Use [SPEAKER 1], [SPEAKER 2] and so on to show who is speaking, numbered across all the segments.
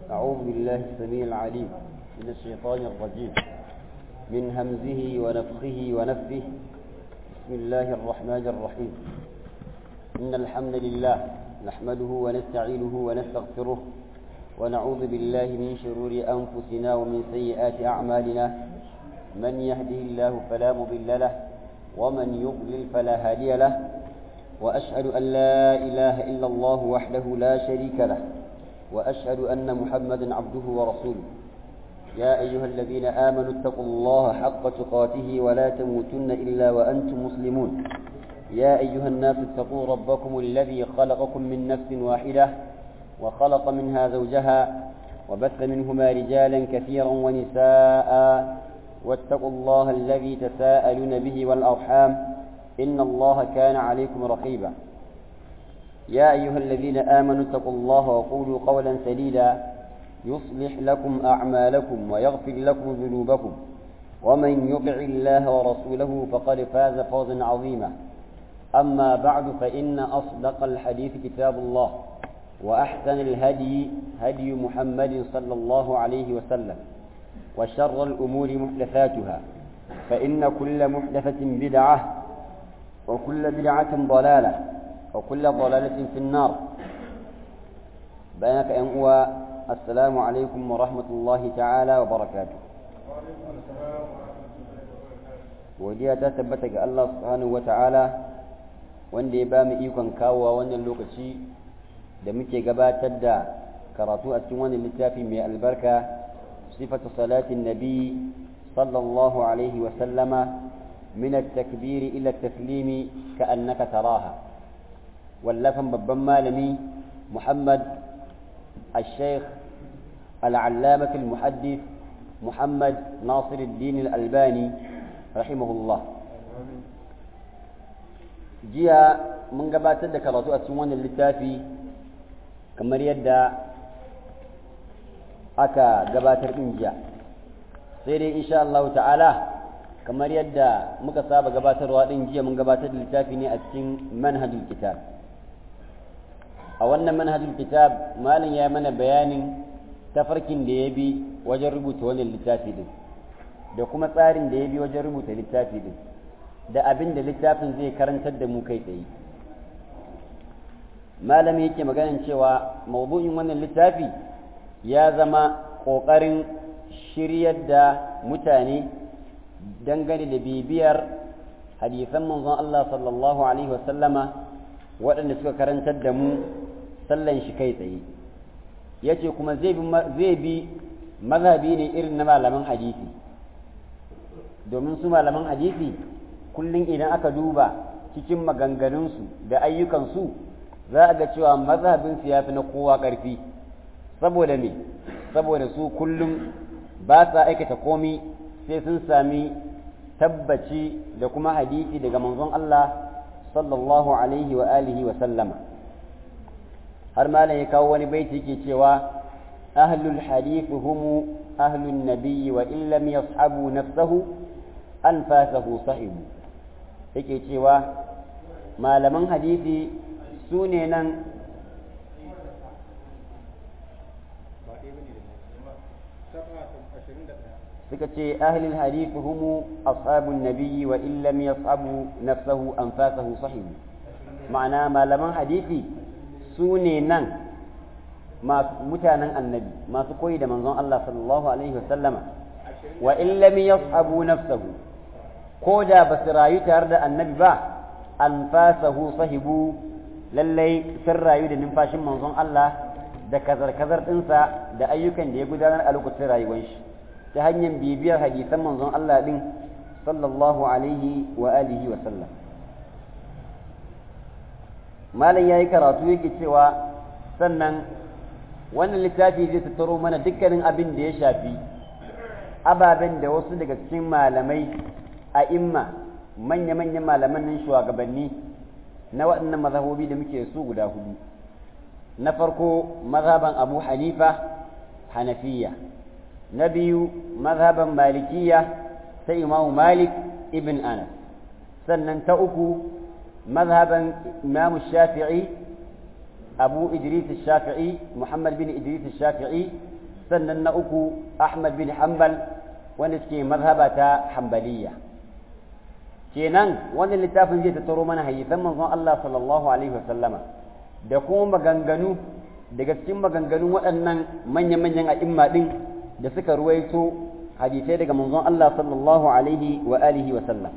[SPEAKER 1] أعوذ بالله السميع العليم من الشيطان الرجيم من همزه ونفخه ونفه بسم الله الرحمن الرحيم إن الحمد لله نحمده ونستعينه ونستغفره ونعوذ بالله من شرور أنفسنا ومن سيئات أعمالنا من يهده الله فلا مضل له ومن يضلل فلا هادي له وأشهد أن لا إله إلا الله وحده لا شريك له وأشهد أن محمدا عبده ورسوله يا أيها الذين آمنوا اتقوا الله حق تقاته ولا تموتن إلا وأنتم مسلمون يا أيها الناس اتقوا ربكم الذي خلقكم من نفس واحدة وخلق منها زوجها وبث منهما رجالا كثيرا ونساء واتقوا الله الذي تساءلون به والأرحام إن الله كان عليكم رقيبا يا أيها الذين آمنوا اتقوا الله وقولوا قولا سديدا يصلح لكم أعمالكم ويغفر لكم ذنوبكم ومن يطع الله ورسوله فقد فاز فوزا عظيما أما بعد فإن أصدق الحديث كتاب الله وأحسن الهدي هدي محمد صلى الله عليه وسلم وشر الأمور محدثاتها فإن كل محدثة بدعة وكل بدعة ضلالة وكل ضلالة في النار بينك أنقوى السلام عليكم ورحمة الله تعالى وبركاته godiya ta tabbata ga Allah subhanahu wata'ala wanda ya ba mu ikon kawowa wannan lokaci da muke gabatar da karatu a cikin wannan littafi mai albarka sifatu salatin nabi sallallahu alaihi wa sallama min at-takbir ila at-taslim ka'annaka taraha wallafan babban malami Muhammad الشيخ العلامة المحدث محمد ناصر الدين الألباني رحمه الله جيا من قبات ذكرت أسوان اللتافي كما يدى أكا قبات الإنجا سيري إن شاء الله تعالى كما يدى مكساب قبات الإنجا من قبات اللتافي نأتين منهج الكتاب a wannan manhajul kitab malin ya mana bayanin tafarkin da ya bi wajen rubuta wannan littafi din da kuma tsarin da ya bi wajen rubuta littafi din da abin da littafin zai karantar da mu kai tsaye malami yake maganin cewa mawdu'in wannan littafi ya zama ƙoƙarin shiryar da mutane dangane da bibiyar hadisan manzon Allah sallallahu alaihi wasallama waɗanda suka karantar da mu sallan shi kai tsaye ya ce kuma zai bi mazhabi ne irin na malaman hadisi domin su malaman hadisi kullum idan aka duba cikin maganganunsu da ayyukansu za a ga cewa mazhabinsu ya fi na kowa ƙarfi saboda me saboda su kullum ba sa aikata komi sai sun sami tabbaci da kuma hadisi daga manzon Allah sallallahu alaihi wa alihi wa sallama har malam ya kawo wani baiti yake cewa ahlul hadith hum ahlun nabiyyi wa in lam yashabu nafsahu anfasahu sahibu yake cewa malaman hadisi su ne nan suka ce ahlul hadith hum ashabun nabiyyi wa in lam yashabu nafsahu anfasahu sahibu ma'ana malaman hadisi su ne nan mutanen annabi masu koyi da manzon Allah sallallahu alaihi wasallama wa in lam yashabu nafsahu ko da ba su rayu tare da annabi ba anfasahu sahibu lallai sun rayu da numfashin manzon Allah da kazar-kazar ɗinsa da ayyukan da ya gudanar a lokacin rayuwar shi ta hanyar bibiyar hadisan manzon Allah din sallallahu alaihi wa alihi wa sallam malam yayi karatu yake cewa sannan wannan littafi zai tattaro mana dukkanin abin da ya shafi ababen da wasu daga cikin malamai a imma manya-manyan malaman nan shugabanni na waɗannan mazhabobi da muke su guda hudu na farko mazhaban abu hanifa hanafiya na biyu mazhaban malikiya ta imamu malik ibn anas sannan ta uku mazhaban imamu shafi'i abu idris shafi'i muhammad bin idris shafi'i sannan na uku ahmad bin hanbal wanda suke mazhaba ta hanbaliya kenan wannan littafin zai tattaro mana hadisan manzon Allah sallallahu alaihi wasallama da kuma maganganu daga cikin maganganun waɗannan manya-manyan a'imma din da suka ruwaito hadisai daga manzon Allah sallallahu alaihi wa alihi wa sallam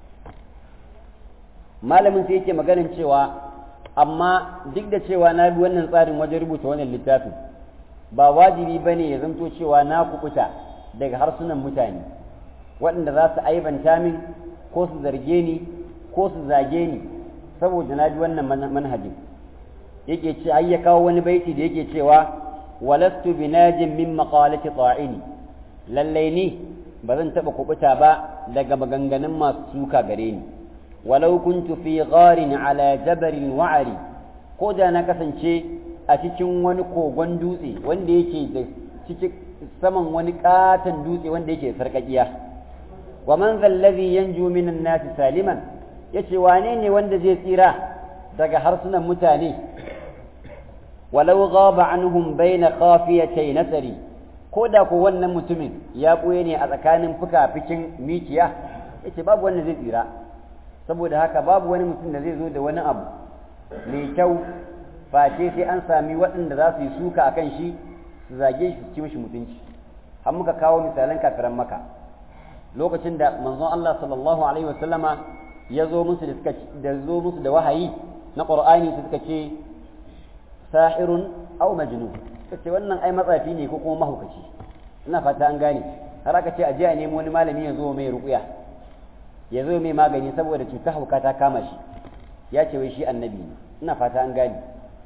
[SPEAKER 1] malamin sai yake maganin cewa amma duk da cewa na bi wannan tsarin wajen rubuta wannan littafin ba wajibi ba ne ya zanto cewa na kubuta daga harsunan mutane waɗanda za su aibanta min ko su zarge ni ko su zage ni saboda na bi wannan manhajin yake ce ai ya kawo wani baiti da yake cewa walastu binajin min maqalati ta'ini lallai ni ba zan taɓa kubuta ba daga maganganun masu suka gare ni walau kuntu fi gharin ala jabarin wa'ari ko da na kasance a cikin wani kogon dutse wanda yake da cikin saman wani katon dutse wanda yake sarkakiya wa man zallazi yanju minan nasi saliman yace wane ne wanda zai tsira daga harsunan mutane walau ghaba anhum baina khafiyatay nasari ko da ko wannan mutumin ya ɓoye ne a tsakanin fuka-fikin mikiya yace babu wanda zai tsira saboda haka babu wani mutum da zai zo da wani abu mai kyau face sai an sami waɗanda za su yi suka a kan shi su zage shi ci mishi mutunci har muka kawo misalan kafiran maka lokacin da manzon Allah sallallahu alaihi wasallama ya zo musu da suka da zo musu da wahayi na Qur'ani su suka ce sahirun aw majnun kace wannan ai matsafi ne ko kuma mahaukaci ina fata an gane har aka ce a je a nemo wani malami ya zo mai ruqya ya zo mai magani saboda cutar hauka ta kama shi ya ce wai shi annabi ne ina fata an gane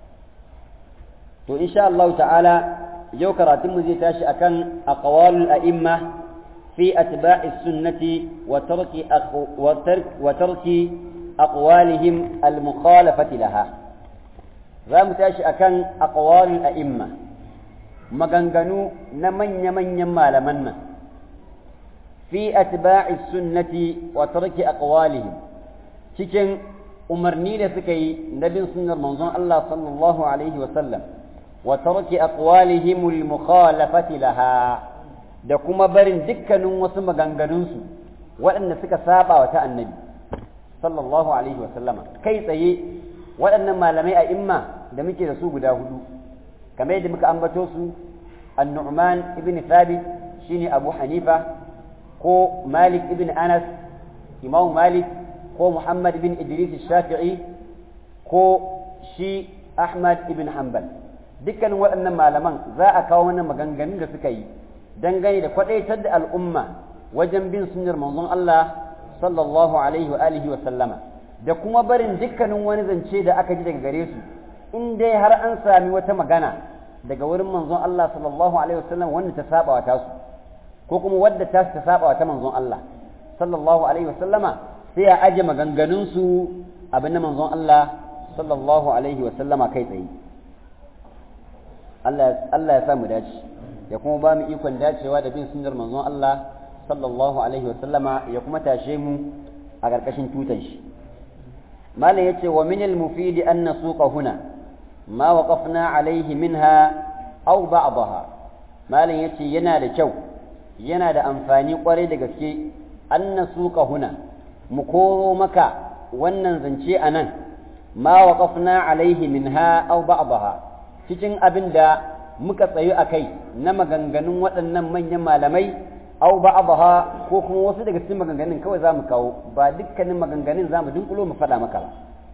[SPEAKER 1] to insha Allah ta'ala yau karatun mu zai tashi akan aqwalul a'imma fi atba'i sunnati wa tarki wa tarki aqwalihim al-mukhalafati laha za mu tashi akan aqwalul a'imma maganganu na manya-manyan malaman nan fi atba'i sunnati wa tarki aqwalihim cikin umarni da suka yi na bin sunnar manzon Allah sallallahu alaihi wa sallam wa tarki aqwalihim al-mukhalafati laha da kuma barin dukkanin wasu maganganunsu waɗanda suka saba wa ta annabi sallallahu alaihi wa sallama kai tsaye waɗannan malamai a imma da muke da su guda hudu kamar yadda muka ambato su an-nu'man ibn thabit shine abu hanifa ko malik ibn anas imam malik ko muhammad ibn idris shafi'i ko shi ahmad ibn hanbal dukkanin waɗannan malaman za a kawo mana maganganun da suka yi dangane da kwadaitar da al'umma wajen bin sunnar manzon Allah sallallahu alaihi wa alihi wa sallama da kuma barin dukkanin wani zance da aka ji daga gare su in dai har an sami wata magana daga wurin manzon Allah sallallahu alaihi wa sallam wanda ta saba wa tasu ko kuma wadda ta ta saba wa ta manzon Allah sallallahu alaihi wa sallama sai a aje maganganun su abin na manzon Allah sallallahu alaihi wa sallama kai tsaye Allah Allah ya sa mu dace ya kuma ba mu ikon dacewa da bin sunnar manzon Allah sallallahu alaihi wa sallama ya kuma tashe mu a ƙarƙashin tutan shi malam yace wa min al-mufid an nasuqa huna ma waqafna alaihi minha aw ba'daha malam yace yana da kyau yana da amfani kwarai da gaske an nasuqa huna mu koro maka wannan zance anan ma waqafna alaihi minha aw ba'daha cikin abin da muka tsayu a kai na maganganun waɗannan manyan malamai au ba'daha ko kuma wasu daga cikin maganganun kawai za mu kawo ba dukkanin maganganun za mu dunkulo mu faɗa maka ba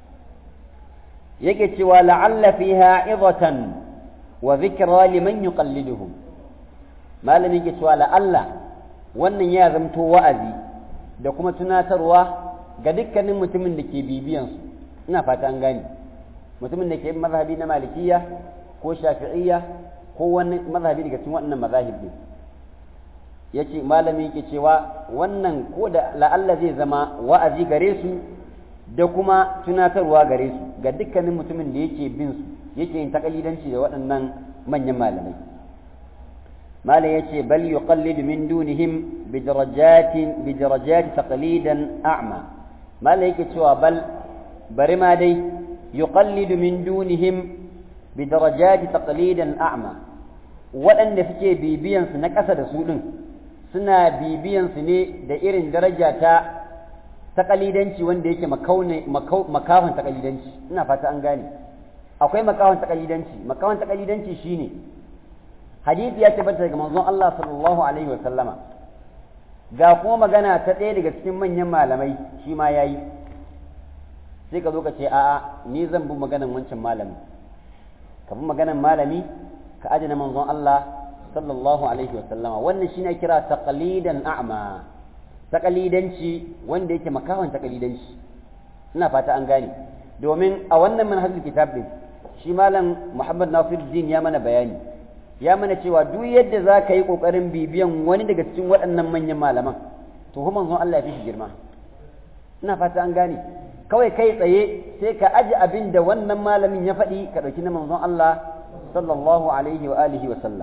[SPEAKER 1] yake cewa la'alla fiha idatan wa zikra liman yuqalliduhum malami yake cewa la'alla wannan ya zamto wa'azi da kuma tunatarwa ga dukkanin mutumin da ke bibiyan su ina fata an gane mutumin da ke mazhabi na malikiya ko shafi'iyya ko wani mazhabi daga cikin waɗannan mazahib ne yace malami yake cewa wannan ko da la'alla zai zama wa'azi gare su da kuma tunatarwa gare su ga dukkanin mutumin da yake bin su yake yin takalidanci da waɗannan manyan malamai malam yace bal yuqallidu min dunihim bi darajatin bi darajati taqlidan a'ma malam yake cewa bal bari ma dai yuqallidu min dunihim bi darajati taqlidan a'ma waɗanda suke bibiyansu na ƙasa da su ɗin suna bibiyansu ne da irin daraja ta taƙalidanci wanda yake makahon taƙalidanci ina fata an gane akwai makahon taƙalidanci makahon taƙalidanci shine hadisi ya tabbata daga manzon Allah sallallahu alaihi wa sallama ga kuma magana ta ɗaya daga cikin manyan malamai shi ma yayi sai ka zo ka ce a'a ni zan bi maganan wancan malami ka bi maganan malami ka aje na manzon Allah sallallahu alaihi wa sallama wannan shine kira taqlidan a'ma taqlidanci wanda yake makawan taqlidanci ina fata an gane domin a wannan manhajul kitab din shi malam Muhammad Nasiruddin ya mana bayani ya mana cewa duk yadda za ka yi ƙoƙarin bibiyan wani daga cikin waɗannan manyan malaman to kuma manzon Allah ya fi shi girma ina fata an gane kawai kai tsaye sai ka aji abin da wannan malamin ya faɗi ka ɗauki na manzon Allah sallallahu alaihi wa alihi wa sallam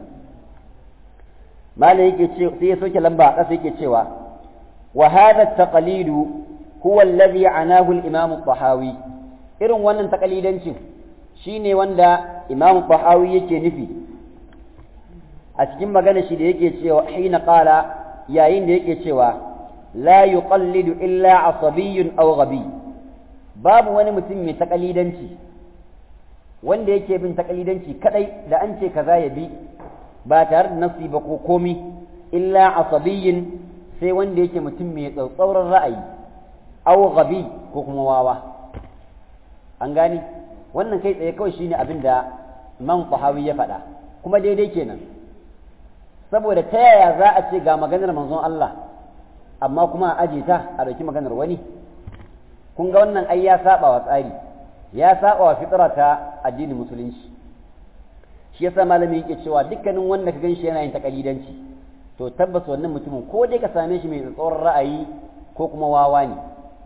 [SPEAKER 1] malam yake ce sai ya soke lamba a ƙasa yake cewa wa hadha taqlidu huwa alladhi anahu al-imam al-tahawi irin wannan taqlidancin shine wanda imam al-tahawi yake nufi a cikin magana shi da yake cewa hina qala yayin da yake cewa la yuqallidu illa asabiyyun aw ghabi babu wani mutum mai takalidanci wanda yake bin takalidanci kadai da an ce kaza ya bi ba tare da nasi ba ko komi illa asabiyyin sai wanda yake mutum mai tsautsauran ra'ayi aw ghabi ko kuma wawa an gani wannan kai tsaye kawai shine abin da man qahawi ya faɗa kuma daidai kenan saboda ta yaya za a ce ga maganar manzon Allah amma kuma a aje ta a ɗauki maganar wani kun ga wannan ai ya saba wa tsari ya saba wa fitra ta addinin musulunci shi yasa malami yake cewa dukkanin wanda ka ganshi yana yin takalidanci to tabbas wannan mutumin ko dai ka same shi mai tsoron ra'ayi ko kuma wawa ne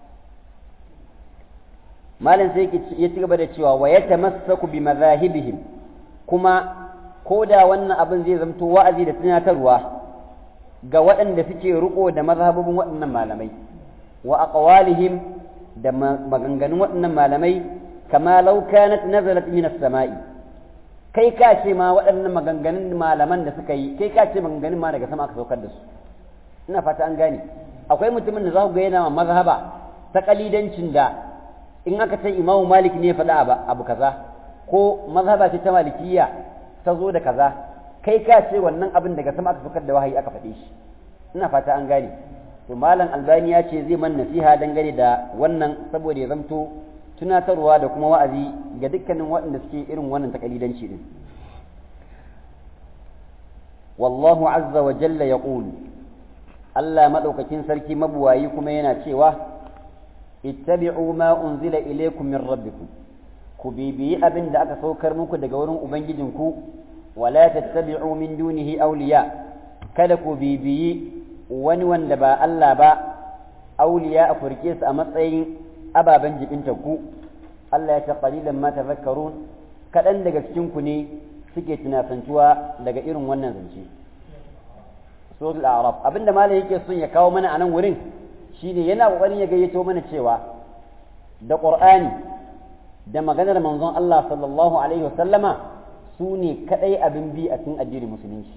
[SPEAKER 1] malam sai ya ci gaba da cewa wa yatamassaku bi madhahibihim kuma ko da wannan abin zai zamto wa'azi da tunatarwa ga waɗanda suke riko da mazhabubin waɗannan malamai wa aqwalihim da maganganun waɗannan malamai kama law kanat nazalat min as-sama'i kai ka ce ma waɗannan maganganun malaman da suka yi kai ka ce maganganun ma daga sama aka saukar da su ina fata an gane akwai mutumin da za ku ga yana mazhaba ta kalidancin da in aka ce imamu malik ne faɗa abu kaza ko mazhaba ce ta malikiyya ta zo da kaza kai ka ce wannan abin daga sama aka fakar da wahayi aka faɗe shi ina fata an gane to malam albani ya ce zai man nasiha dangane da wannan saboda ya zamto tunatarwa da kuma wa'azi ga dukkanin waɗanda suke irin wannan takalidanci din wallahu azza wa jalla yaqul Allah madaukakin sarki mabuwayi kuma yana cewa ittabi'u ma unzila ilaykum min rabbikum ku bibiyi abin da aka saukar muku daga wurin ubangijinku wala tattabi'u min dunihi awliya kada ku bibiyi wani wanda ba Allah ba awliya a furke su a matsayin ababen jibinta ku Allah ya ce qalilan ma tadhakkarun kadan daga cikin ku ne suke tunasantuwa daga irin wannan zance suratul a'raf abinda malai yake son ya kawo mana a nan wurin shine yana kokarin ya gayyato mana cewa da qur'ani da maganar manzon Allah sallallahu alaihi wasallama su ne kadai abin bi a cikin addinin musulunci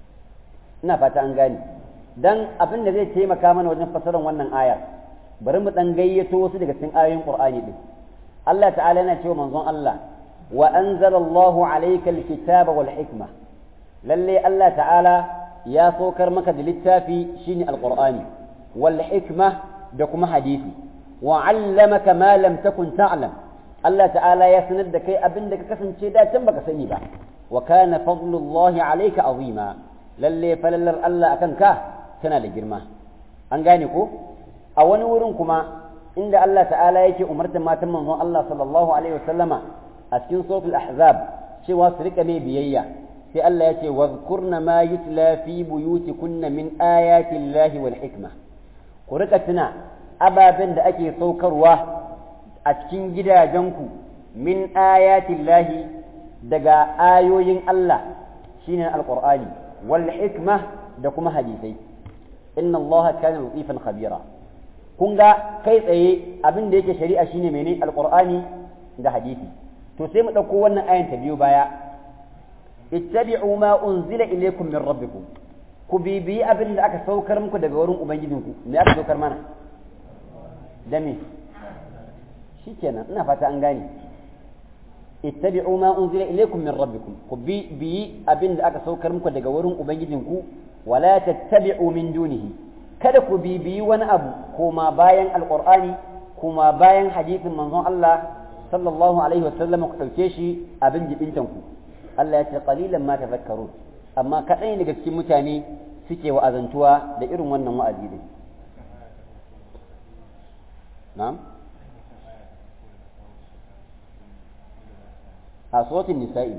[SPEAKER 1] ina fata an gane dan abin da zai taimaka mana wajen fasarar wannan ayar bari mu dan gayyato wasu daga cikin ayoyin qur'ani din Allah ta'ala yana cewa manzon Allah wa anzala Allahu alayka alkitaba wal hikma lalle Allah ta'ala ya saukar maka da littafi shine alqur'ani wal hikma da kuma hadisi wa 'allamaka ma lam takun ta'lam Allah ta'ala ya sanar da kai abin da ka kasance da can baka sani ba wa kana fadlullahi alayka azima lalle falallar Allah akan ka tana da girma an gane ko a wani wurin kuma inda Allah ta'ala yake umartar matan manzon Allah sallallahu alaihi wasallama a cikin suratul ahzab cewa su rika mai biyayya sai Allah ya ce wadhkurna ma yutla fi buyutikunna min ayati llahi wal hikma ku rika tuna ababen da ake saukarwa a cikin gidajenku min ayati llahi daga ayoyin Allah shine alqur'ani wal hikma da kuma hadisai inna allaha kana latifan khabira kun ga kai tsaye abin da yake shari'a shine mene alqur'ani da hadisi to sai mu ɗauko wannan ayan ta biyu baya ittabi'u ma unzila ilaykum min rabbikum ku bibiyi abin da aka saukar muku daga wurin ubangijinku me aka saukar mana da me shikenan ina fata an gane ittabi'u ma unzila ilaykum min rabbikum ku bibiyi abin da aka saukar muku daga wurin ubangijinku wala tattabi'u min dunihi kada ku bibiyi wani abu koma bayan alqur'ani kuma bayan hadisin manzon Allah sallallahu alaihi wasallam ku dauke shi abin jibintan ku Allah ya ce qalilan ma tafakkarun amma kaɗai daga cikin mutane suke wa'azantuwa da irin wannan wa'azi din na'am a suratul nisa'i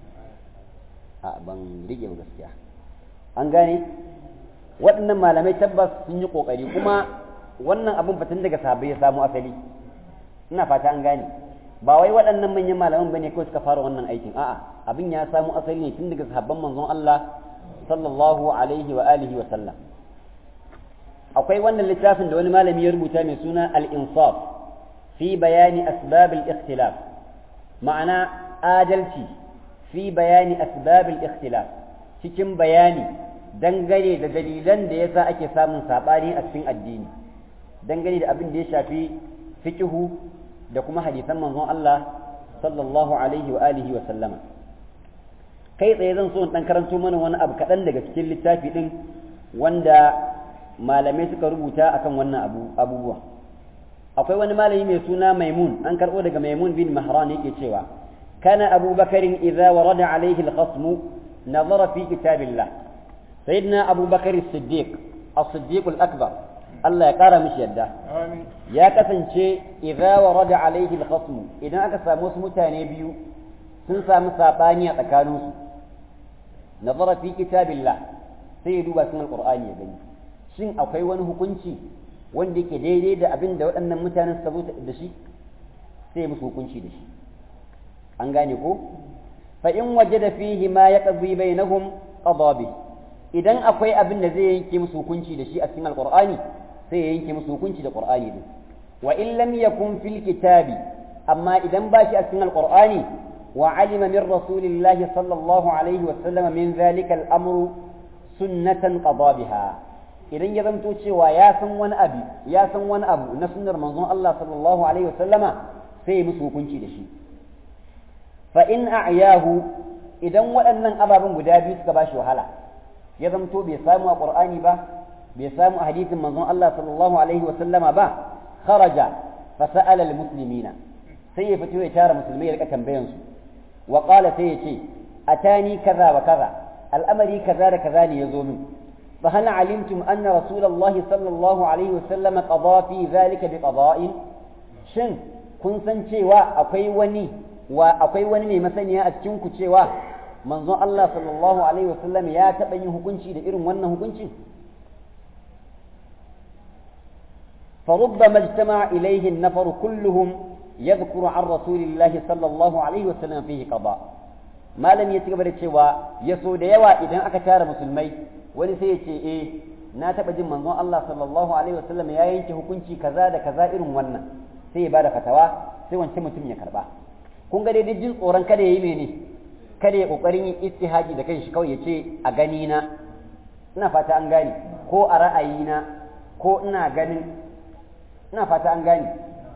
[SPEAKER 1] a ban rike ba gaskiya an gane waɗannan malamai tabbas sun yi ƙoƙari kuma wannan abin fatan daga sahabbai ya samu asali ina fata an gane ba wai waɗannan manyan malaman bane kawai suka fara wannan aikin a'a abin ya samu asali ne tun daga sahabban manzon Allah sallallahu alaihi wa alihi wa sallam akwai wannan littafin da wani malami ya rubuta mai suna al-insaf fi bayani asbab al-ikhtilaf ma'ana adalci fi bayani asbab al-ikhtilaf cikin bayani dangane da dalilan da yasa ake samun sabani a cikin addini dangane da abin da ya shafi fiqhu da kuma hadisan manzon Allah sallallahu alaihi wa alihi wa sallama kai tsaye zan so in dan karanto mana wani abu kaɗan daga cikin littafi din wanda malamai suka rubuta akan wannan abu abubuwa akwai wani malami mai suna maimun an karɓo daga maimun bin mahran yake cewa kana abu bakarin idza warada alaihi al-khasmu nazara fi kitabillah sayyidina abu bakar as-siddiq as-siddiq al-akbar Allah ya ƙara mishi yadda ya kasance idza warada alaihi al-khasm idan aka samu wasu mutane biyu sun samu sabani a tsakaninsu nazara fi kitabillah sai ya duba cikin alqur'ani ya gani shin akwai wani hukunci wanda yake daidai da abin da waɗannan mutanen suka zo da shi sai ya musu hukunci da shi an gane ko fa in wajada fihi ma yaqdi bainahum qada bi idan akwai abin da zai yanke musu hukunci da shi a cikin alqur'ani sai ya yanke musu hukunci da qur'ani din wa in lam yakun fil kitabi amma idan ba shi a cikin alqur'ani wa alima min rasulillahi sallallahu alaihi wa sallam min zalika al-amru sunnatan qada biha idan ya zanto cewa ya san wani abu ya san wani abu na sunnar manzon Allah sallallahu alaihi wa sallama sai ya musu hukunci da shi fa in a'yahu idan waɗannan ababen guda biyu suka bashi wahala ya zanto bai samu a qur'ani ba bai samu a hadisin manzon Allah sallallahu alaihi wa sallama ba kharaja fa sa'ala al-muslimina sai ya fito ya tara musulmai ya rika tambayan su wa qala sai ya ce atani kaza wa kaza al'amari kaza da kaza ne yazo min fa hal alimtum anna rasulullahi sallallahu alaihi wa sallama qada fi zalika bi qada'in shin kun san cewa akwai wani wa akwai wani mai masaniya a cikin ku cewa manzon Allah sallallahu alaihi wa sallam ya taɓa yin hukunci da irin wannan hukuncin فربما اجتمع إليه النفر كلهم يذكر عن رسول الله صلى الله عليه وسلم فيه قضاء ما لم يتقبل الشواء يسود يوا إذا أكتار مسلمي ولسي إيه na taɓa jin manzon Allah sallallahu alaihi wasallam ya yanke hukunci kaza da kaza irin wannan sai ya bada fatawa sai wancan mutum ya karba kun ga dai jin tsoron kada yayi mene kada ya kokarin yin istihaji da kanshi kawai ya ce a gani na ina fata an gane ko a ra'ayina ko ina ganin ina fata an gane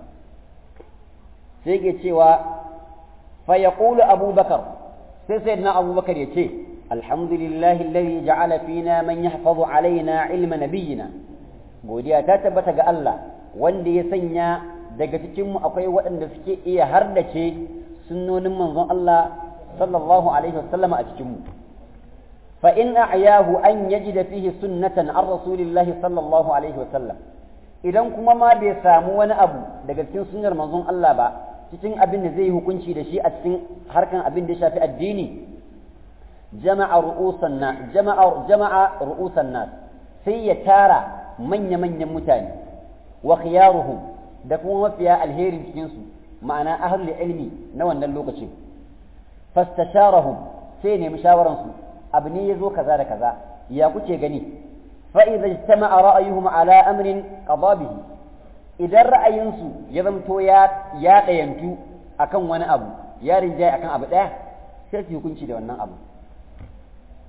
[SPEAKER 1] sai ke cewa fa yaqulu abubakar sai sayyidina abubakar ya ce alhamdulillahi alladhi ja'ala fina man yahfazu alaina ilma nabiyyina godiya ta tabbata ga Allah wanda ya sanya daga cikin mu akwai waɗanda suke iya hardace sunnonin manzon Allah sallallahu alaihi wasallam a cikin mu fa in a'yahu an yajida fihi sunnatan an rasulillahi sallallahu alaihi wasallam idan kuma ma bai samu wani abu daga cikin sunnar manzon Allah ba cikin abin da zai yi hukunci da shi a cikin harkan abin da ya shafi addini jama'a ru'usan na jama'a jama'a ru'usan nas sai ya tara manya manyan mutane wa khiyaruhum da kuma mafiya alherin cikin su ma'ana ahlul ilmi na wannan lokacin fastasharahum sai nemi shawaran su abu ne yazo kaza da kaza ya kuke gani فإذا اجتمع رأيهم على أمر قضى به إذا رأينسو يزمتو يا يا قينتو أكن وانا أبو يا رجاء أكن أبو ده sai su hukunci da wannan abu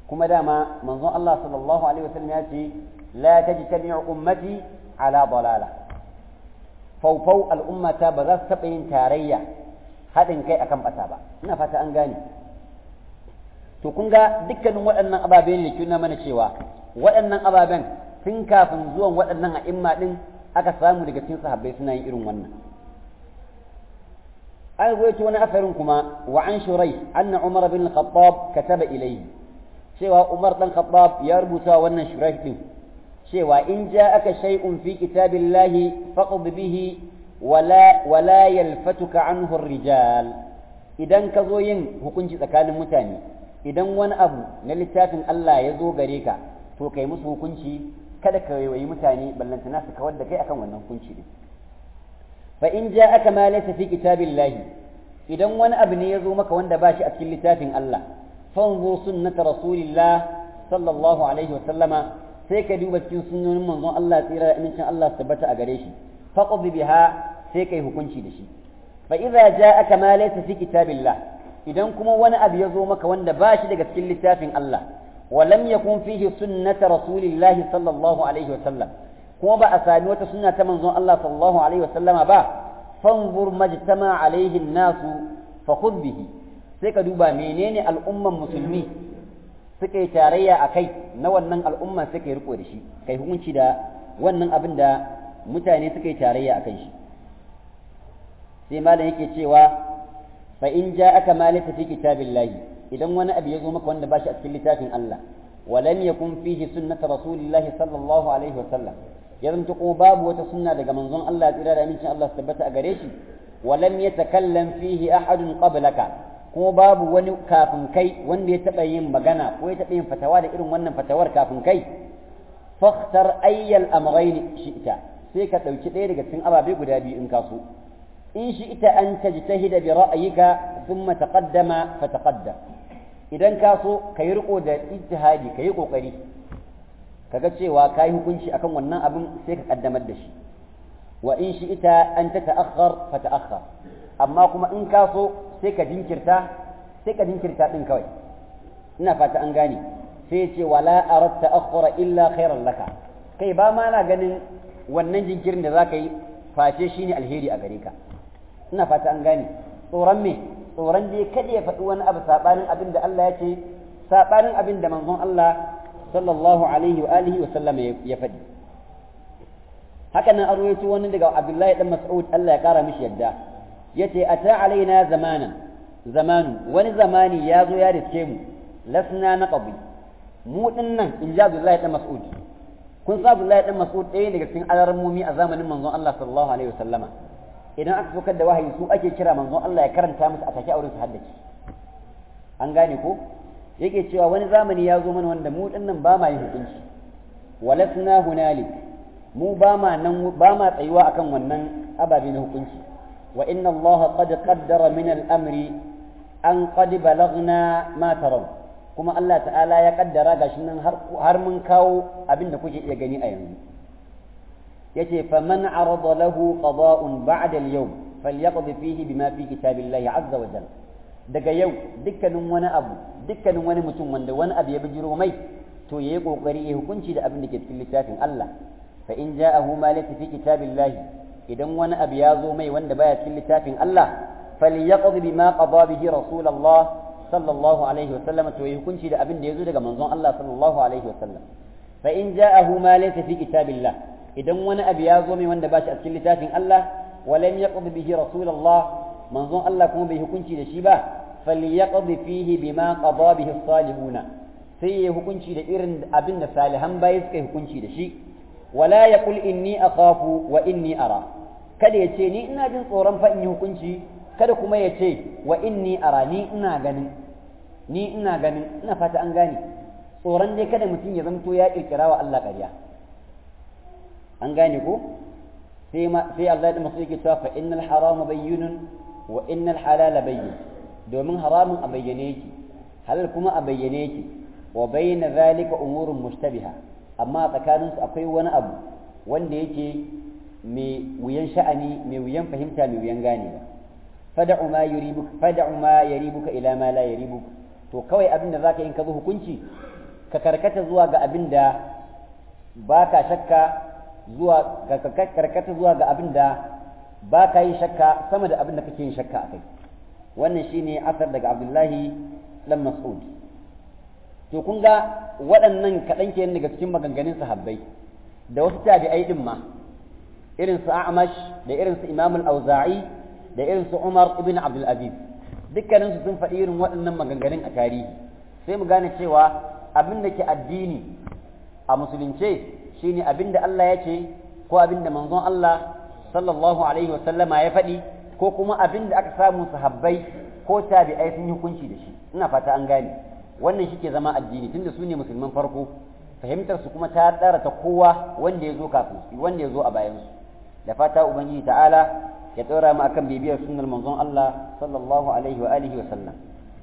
[SPEAKER 1] kuma dama manzon Allah sallallahu alaihi wasallam ya ce la tajtami'u ummati ala dalala faufau al'ummata ba za su taɓa yin tarayya haɗin kai akan ɓata ba ina fata an gane to kun ga dukkanin waɗannan ababen ne kuna mana cewa waɗannan ababen tun kafin zuwan waɗannan a'imma ɗin aka samu daga cikin sahabbai suna yin irin wannan an ruwaito wani asarin kuma wa an shurai anna umar bin khattab kataba ilayhi cewa umar dan khattab ya rubuta wannan shurai din cewa in ja'aka shay'un fi kitabillahi faqd bihi wala wala yalfatuka anhu ar-rijal idan ka zo yin hukunci tsakanin mutane idan wani abu na littafin Allah ya zo gare ka to kai musu hukunci kada ka wayi mutane ballantana su kawar da kai akan wannan hukunci din fa in ja'aka ma laysa fi kitabillahi idan wani abu ne ya zo maka wanda ba shi a cikin littafin Allah fanzur sunnata rasulillah sallallahu alaihi wa sallama sai ka duba cikin sunnonin manzon Allah tsira da amincin Allah su tabbata a gare shi faqd biha sai kai hukunci da shi fa idza ja'aka ma laysa fi kitabillah idan kuma wani abu ya zo maka wanda ba shi daga cikin littafin Allah wa lam yakun fihi sunnata rasulillah sallallahu alaihi wa sallam kuma ba a sami wata sunna ta manzon Allah sallallahu alaihi wa sallama ba fanzur majtama alaihi nasu fa khudh bihi sai ka duba menene al'umman musulmi suka yi tarayya a kai na wannan al'umma suka yi riko da shi kai hukunci da wannan abin da mutane suka yi tarayya a kan shi sai malam yake cewa fa in ja'aka ma laysa fi kitabillahi idan wani abu ya zo maka wanda ba shi a cikin littafin Allah wa lam yakun fihi sunnatu rasulillahi sallallahu alaihi wa sallam ya zanto kuma babu wata sunna daga manzon Allah tsira da amincin Allah su tabbata a gare shi wa lam yatakallam fihi ahadun qablaka kuma babu wani kafin kai wanda ya taɓa yin magana ko ya taɓa yin fatawa da irin wannan fatawar kafin kai fakhtar ayyal amrayn shi'ta sai ka ɗauki ɗaya daga cikin ababe guda biyu in ka so in shi'ta an tajtahida bi ra'yika thumma taqaddama fa taqaddam idan ka so ka yi riko da ijtihadi ka yi kokari kaga cewa ka yi hukunci akan wannan abin sai ka kaddamar da shi wa in shi'ta an tata'akhkhar fa ta'akhkhar amma kuma in ka so sai ka jinkirta sai ka jinkirta din kawai ina fata an gane sai ce wala arat ta'akhkhura illa khairan laka kai ba ma na ganin wannan jinkirin da zaka yi face shine alheri a gare ka ina fata an gane tsoron me tsoron dai kada ya faɗi wani abu sabanin abin da Allah ya ce sabanin abin da manzon Allah sallallahu alaihi wa alihi wa sallam ya faɗi haka nan arwayo wani daga Abdullahi dan Mas'ud Allah ya kara mishi yadda yace ata alaina zamanan zamanu wani zamani ya zo ya riske mu lasna na qabi mu dinnan in ji Abdullahi dan Mas'ud kun sa Abdullahi dan Mas'ud ɗaya daga cikin alarmomi a zamanin manzon Allah sallallahu alaihi wasallama idan aka sokar da wahayi su ake kira manzon Allah ya karanta musu a take auren su haddace an gane ko yake cewa wani zamani ya zo mana wanda mu dinnan ba ma yin hukunci walasna hunalik mu ba ma nan ba ma tsayuwa akan wannan ababe na hukunci وإن الله قد قدر من الأمر أن قد بلغنا ما ترون كما الله تعالى يقدر غاشنا هر من كاو أبن كوجي يغني أيام يتي فمن عرض له قضاء بعد اليوم فليقض فيه بما في كتاب الله عز وجل daga yau dukkanin wani abu dukkanin wani mutum wanda wani abu ya bijiro mai to yayi kokari ya hukunci da abin da ke cikin littafin Allah fa in ja'ahu ma laysa fi kitabillahi idan wani abu ya zo mai wanda baya cikin littafin Allah falyaqdi bima qada bihi rasulullah sallallahu alaihi wa sallam to yi hukunci da abin da ya zo daga manzon Allah sallallahu alaihi wa sallam fa in ja'ahu ma laysa fi kitabillah idan wani abu ya zo mai wanda ba shi a cikin littafin Allah wa lam yaqdi bihi rasulullah manzon Allah kuma bai hukunci da shi ba falyaqdi fihi bima qada bihi salihuna sai ya hukunci da irin abin da salihan bayi suka hukunci da shi wala yaqul inni akhafu wa inni ara kada ya ce ni ina jin tsoron fa in yi hukunci kada kuma ya ce wa inni ara ni ina ganin ni ina ganin ina fata an gane tsoron dai kada mutum ya zamto ya kirkira wa Allah ƙarya an gane ko sai ma sai Allah da masu yake cewa fa innal harama bayyinun wa innal halala bayyin domin haramun a bayyane yake halal kuma a bayyane yake wa bayna zalika umurun mushtabiha amma tsakaninsu akwai wani abu wanda yake mai wuyan sha'ani mai wuyan fahimta mai wuyan ganewa fada'u ma yuribuka fada'u ma yaribuka ila ma la yaribuka to kawai abin da zaka yi ka zo hukunci ka karkata zuwa ga abin da baka shakka zuwa ka karkata zuwa ga abin da baka yin shakka sama da abin da kake yin shakka akai wannan shine asar daga Abdullahi dan Mas'ud to kun ga waɗannan kaɗan kenan daga cikin maganganun sahabbai da wasu tabi'ai din ma irin su A'mash da irin su Imam al-Auza'i da irin su Umar ibn Abdul Aziz dukkanin su sun faɗi irin waɗannan maganganun a tarihi sai mu gane cewa abin da ke addini a musulunce shine abin da Allah ya ce ko abin da manzon Allah sallallahu alaihi wa sallama ya faɗi ko kuma abin da aka samu sahabbai ko tabi'ai sun yi hukunci da shi ina fata an gane wannan shi ke zama addini tunda su ne musulman farko fahimtar su kuma ta tsara ta kowa wanda ya zo kafin su wanda ya zo a bayan su da fata ubangiji ta'ala ya tsora mu akan bibiyar sunnar manzon Allah sallallahu alaihi wa alihi wa sallam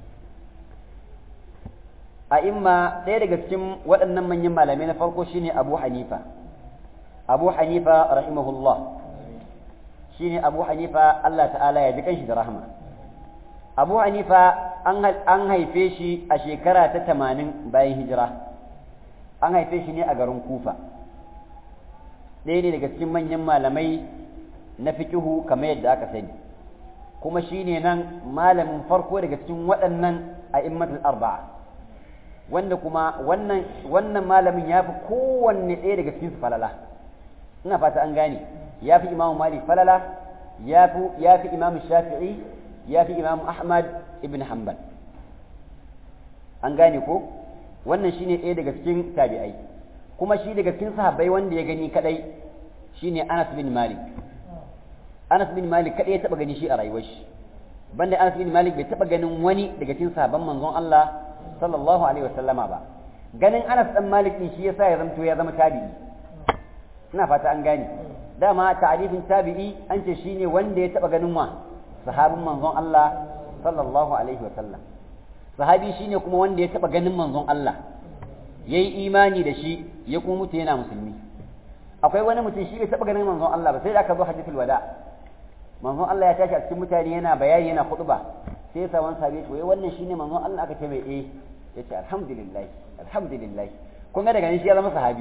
[SPEAKER 1] a imma ɗaya daga cikin waɗannan manyan malamai na farko shine Abu Hanifa Abu Hanifa rahimahullah shine Abu Hanifa Allah ta'ala ya ji kanshi da rahama Abu Hanifa an haife shi a shekara ta tamanin bayan hijira an haife shi ne a garin Kufa ɗaya ne daga cikin manyan malamai na fikihu kamar yadda aka sani kuma shi ne nan malamin farko daga cikin waɗannan a immatul arba'a wanda kuma wannan wannan malamin ya fi kowanne ɗaya daga cikin su falala ina fata an gane ya fi imamu malik falala ya fi ya fi imamu shafi'i ya fi imamu ahmad ibn hanbal an gane ko wannan shine ɗaya daga cikin tabi'ai kuma shi daga cikin sahabbai wanda ya gani kadai shine Anas bin Malik Anas bin Malik kadai ya taba gani shi a rayuwar shi banda Anas bin Malik bai taba ganin wani daga cikin sahabban manzon Allah sallallahu alaihi wasallama ba ganin Anas dan Malik din shi yasa ya zamto ya zama tabi'i ina fata an gane dama ta'rifin tabi'i an ce shine wanda ya taba ganin wa sahabin manzon Allah sallallahu alaihi wasallam sahabi shine kuma wanda ya taba ganin manzon Allah yayi imani da shi ya kuma mutu yana musulmi akwai wani mutum shi bai taɓa ganin manzon Allah ba sai da aka zo hajjatul wada manzon Allah ya tashi a cikin mutane yana bayani yana khutba sai ya samu sahabi to wannan shine manzon Allah aka ce mai eh yace alhamdulillah alhamdulillah kun ga daga shi ya zama sahabi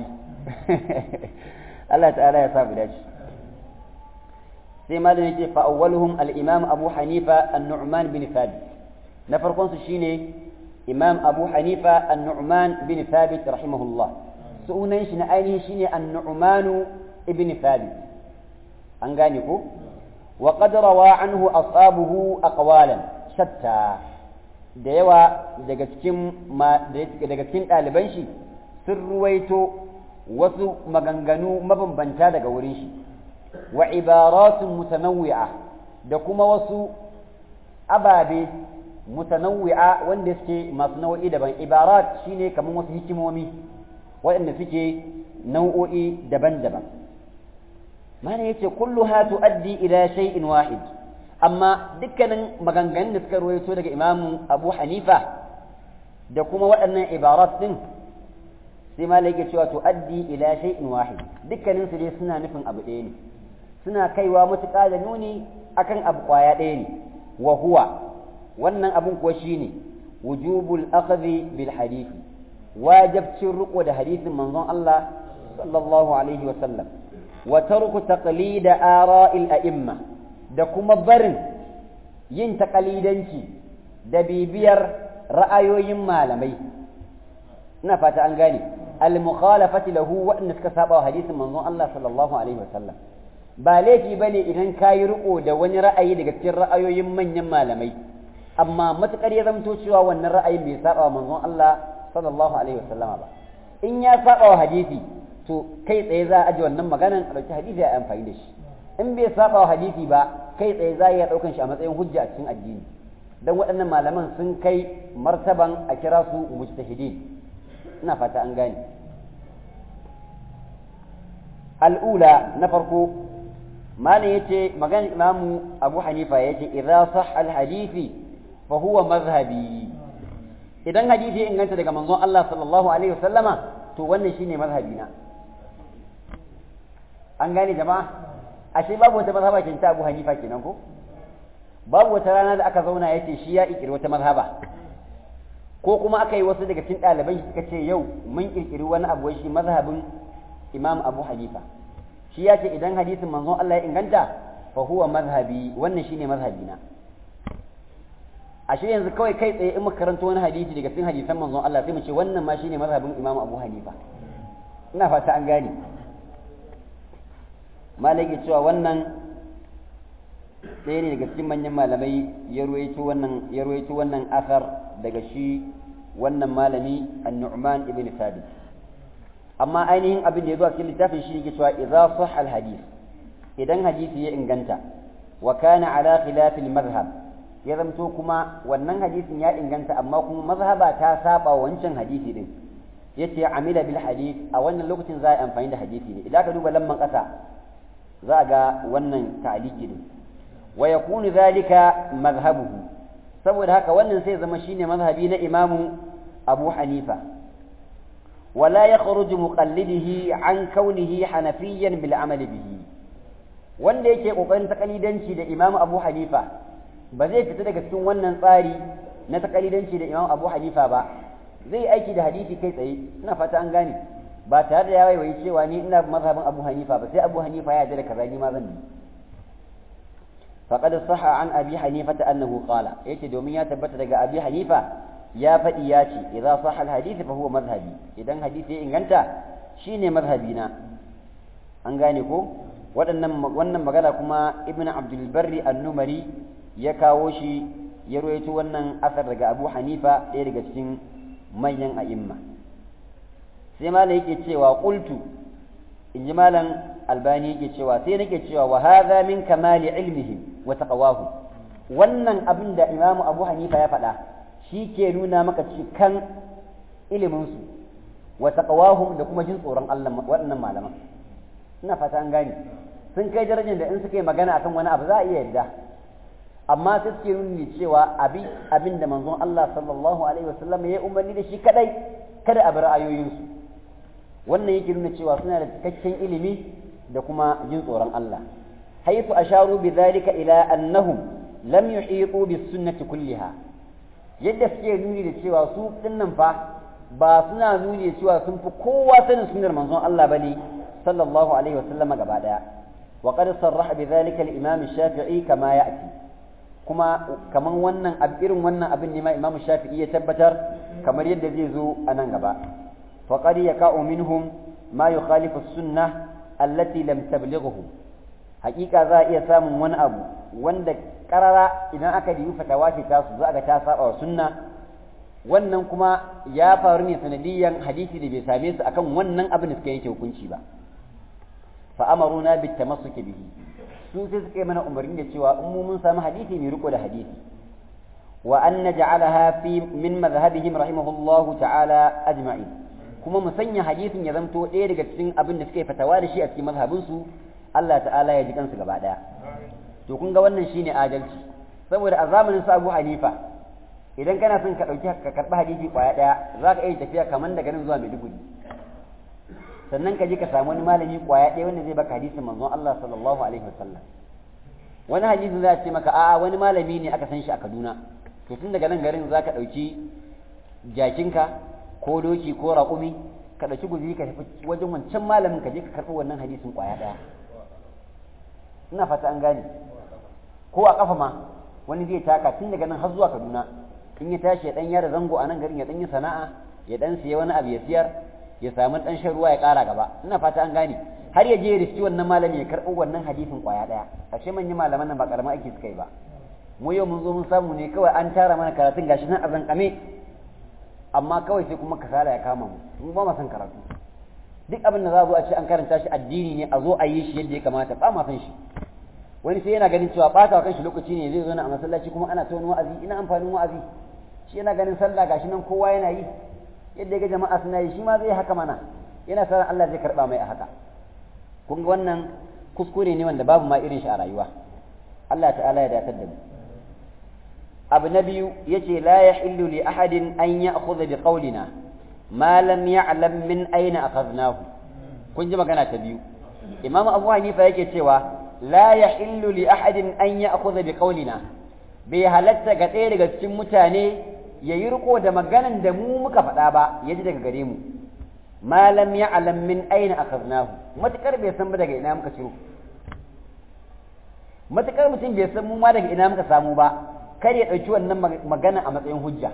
[SPEAKER 1] Allah ta'ala ya sa mu dace sai malamin yake fa awwaluhum al-imam Abu Hanifa an-Nu'man bin Thabit na farkon su shine imam Abu Hanifa an-Nu'man bin Thabit rahimahullah sunan shi na ainihi shine an-nu'manu ibn thabit an gane ko wa qad rawa anhu ashabuhu aqwalan shatta da yawa daga cikin daga cikin ɗaliban shi sun ruwaito wasu maganganu mabambanta daga wurin shi wa ibaratun mutanawwi'a da kuma wasu ababe mutanawwi'a wanda suke masu nau'i daban ibarat shine kamar wasu hikimomi waɗanda suke nau'o'i daban-daban mana yace kulluha tuaddi ila shay'in wahid amma dukkanin maganganun da suka ruwaito daga imamu abu hanifa da kuma waɗannan ibarat din sai ma yake cewa tuaddi ila shay'in wahid dukkanin su dai suna nufin abu ɗaya ne suna kaiwa matuƙa da nuni akan abu ƙwaya ɗaya ne wa huwa wannan abun kuwa shine wujubul akhdhi bil hadisi wajabcin riko da hadisin manzon Allah sallallahu alaihi wa sallam wa tarku taqlid ara'il a'imma da kuma barin yin taqalidanci da bibiyar ra'ayoyin malamai ina fata an gane al mukhalafati lahu wa suka saba hadisin manzon Allah sallallahu alaihi wa sallam ba laifi bane idan kayi riko da wani ra'ayi daga cikin ra'ayoyin manyan malamai amma matukar ya zamto cewa wannan ra'ayin bai saba manzon Allah sallallahu alaihi wasallama ba in ya saba wa hadisi to kai tsaye za a aje wannan maganan a dauki hadisi a amfani da shi in bai saba wa hadisi ba kai tsaye za a daukan shi a matsayin hujja a cikin addini dan waɗannan malaman sun kai martaban a kira su mujtahidin ina fata an gane al'ula na farko malam yace maganar imamu abu hanifa yace idza sah al hadisi fa huwa mazhabi idan hadisi ya inganta daga manzon Allah sallallahu alaihi wasallama to wannan shine mazhabi na an gane jama'a ashe babu wata mazhaba kin ta Abu Hanifa kenan ko babu wata rana da aka zauna yace shi ya ikiri wata mazhaba ko kuma aka yi wasu daga cikin ɗalibai suka ce yau mun kirkiri wani abu shi mazhabin imam abu hanifa shi ya ce idan hadisin manzon Allah ya inganta fa huwa mazhabi wannan shine mazhabina ashe yanzu kawai kai tsaye in muka karanto wani hadisi daga cikin hadisan manzon Allah sai mu ce wannan ma shine mazhabin imam abu hanifa ina fata an gane malaki cewa wannan ɗaya ne daga cikin manyan malamai ya ruwaito wannan ya ruwaito wannan asar daga shi wannan malami an-Nu'man ibn Thabit amma ainihin abin da ya zo a cikin littafin shi yake cewa idza sahha al-hadith idan hadisi ya inganta wa kana ala khilaf al-madhhab ya zamto kuma wannan hadisin ya inganta amma kuma mazhaba ta saba wancan hadisi din yace amila bil hadith a wannan lokacin za a yi amfani da hadisi ne idan ka duba lamman kasa za a ga wannan ta'aliki din wa yakunu zalika mazhabuhu saboda haka wannan sai zama shine mazhabi na imamu abu hanifa wala yakhruju muqallidihi an kaunihi hanafiyan bil amal bihi wanda yake kokarin takalidanci da imamu abu hanifa ba zai fita daga cikin wannan tsari na takalidanci da imamu abu hanifa ba zai aiki da hadisi kai tsaye ina fata an gane ba tare da ya waiwayi cewa ni ina mazhabin abu hanifa ba sai abu hanifa ya yarda da kaza ni ma zan yi فقد صح عن أبي حنيفة أنه قال يتي دومين يتبت لقى أبي حنيفة يا فإياتي إذا صح الحديث فهو مذهبي إذا حديثي إن أنت شيني مذهبينا أنغانيكو wannan magana kuma ibn abdul barri an-numari ya kawo shi ya ruwaito wannan asar daga abu hanifa ɗaya daga cikin manyan a'imma sai malam yake cewa qultu in ji malam albani yake cewa sai nake cewa wa hadha min kamali ilmihim wa taqwahu wannan abin da imamu abu hanifa ya faɗa shi ke nuna maka cikan iliminsu wa taqwahum da kuma jin tsoron Allah waɗannan malaman ina fata an gane sun kai darajar da in suka yi magana akan wani abu za a iya yadda amma sai suke nuni cewa abi abin da manzon Allah sallallahu alaihi wasallam ya umarni da shi kadai kada a bar ayoyinsu wannan yake nuna cewa suna da cikakken ilimi da kuma jin tsoron Allah haythu asharu bidhalika ila annahum lam yuhitu bis sunnati kulliha yadda suke nuni da cewa su dinnan fa ba suna nuni da cewa sun fi kowa sanin sunnar manzon Allah bane sallallahu alaihi wasallam gaba daya wa qad sarraha bidhalika al-imam shafii kama ya'ti kuma kaman wannan irin wannan abin ne ma imam shafi'i ya tabbatar kamar yadda zai zo a nan gaba faqad yaka'u minhum ma yukhalifu as-sunnah allati lam tablighuhu haƙiƙa za a iya samun wani abu wanda karara idan aka yi fatawa ce ta su za ga ta saba wa sunna wannan kuma ya faru ne sanadiyan hadisi da bai same su akan wannan abin da suka yanke hukunci ba fa amaruna bit tamassuki bihi su sai suka yi mana umarni da cewa in mu mun samu hadisi mai riko da hadisi wa an naj'alaha fi min madhhabihim rahimahullahu ta'ala ajma'in kuma mu sanya hadisin ya zamto ɗaya daga cikin abin da suka yi fatawa da shi a cikin mazhabinsu Allah ta'ala ya ji kansu gaba ɗaya to kun ga wannan shine adalci saboda a zamanin su Abu Hanifa idan kana son ka ɗauki ka karɓi hadisi ƙwaya ɗaya za ka iya tafiya kamar daga nan zuwa Maiduguri sannan ka je ka samu wani malami ƙwaya ɗaya wanda zai baka hadisin manzon Allah sallallahu alaihi wasallam wani hadisin za a ce maka a'a wani malami ne aka san shi a Kaduna to tun daga nan garin za ka ɗauki jakinka ko doki ko raƙumi ka ɗauki guzuri ka tafi wajen wancan malamin ka je ka karɓi wannan hadisin ƙwaya ɗaya ina fata an gane ko a ƙafa ma wani zai taka tun daga nan har zuwa kaduna in ya tashi ya ɗan yada zango a nan garin ya ɗan yi sana'a ya ɗan siya wani abu ya siyar ya samu ɗan shan ruwa ya ƙara gaba ina fata an gane har ya je ya riski wannan malami ya karɓo wannan hadisin ƙwaya ɗaya ashe manyan malaman nan ba ƙaramin aiki suka yi ba mu yau mun zo mun samu ne kawai an tara mana karatun gashi nan a zankame amma kawai sai kuma kasala ya kama mu mun ba ma san karatu duk abin da za a zo a ce an karanta shi addini ne a zo a yi shi yadda ya kamata ba ma san shi wani sai yana ganin cewa ɓata wa kanshi lokaci ne zai zo na a masallaci kuma ana ta wani wa'azi ina amfanin wa'azi shi yana ganin sallah gashi nan kowa yana yi yadda ya ga jama'a suna yi shi ma zai haka mana yana sa Allah zai karba mai a haka kun ga wannan kuskure ne wanda babu ma irin shi a rayuwa Allah ta'ala ya datar da mu abu na biyu yace la yahillu li ahadin an ya'khudha bi qawlina ma lam ya'lam min aina akhadnahu kun ji magana ta biyu imam abu hanifa yake cewa la yahillu li ahadin an ya'khudha bi qawlina bai halatta ga ɗaya daga cikin mutane ya yi riko da maganan da mu muka faɗa ba ya ji daga gare mu malam ya alam min aina akhadnahu matukar bai san ba daga ina muka ciro matukar mutum bai san mu ma daga ina muka samu ba kar ya ɗauki wannan magana a matsayin hujja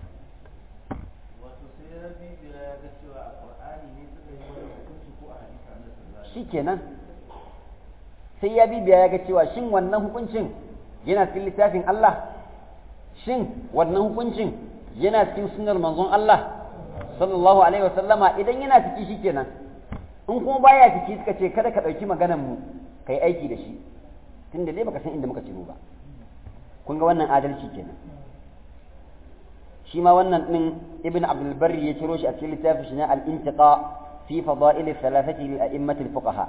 [SPEAKER 1] shi kenan sai ya bibiya ya ga cewa shin wannan hukuncin yana cikin littafin Allah shin wannan hukuncin yana cikin sunnar manzon Allah sallallahu alaihi wasallama idan yana ciki shikenan in kuma baya ciki suka ce kada ka ɗauki maganar mu kai aiki da shi tunda dai baka san inda muka ciro ba kun ga wannan adalci kenan shi ma wannan din ibn abdul barri ya ciro shi a cikin littafin shi na al-intiqa fi fada'il thalathati lil a'immat al-fuqaha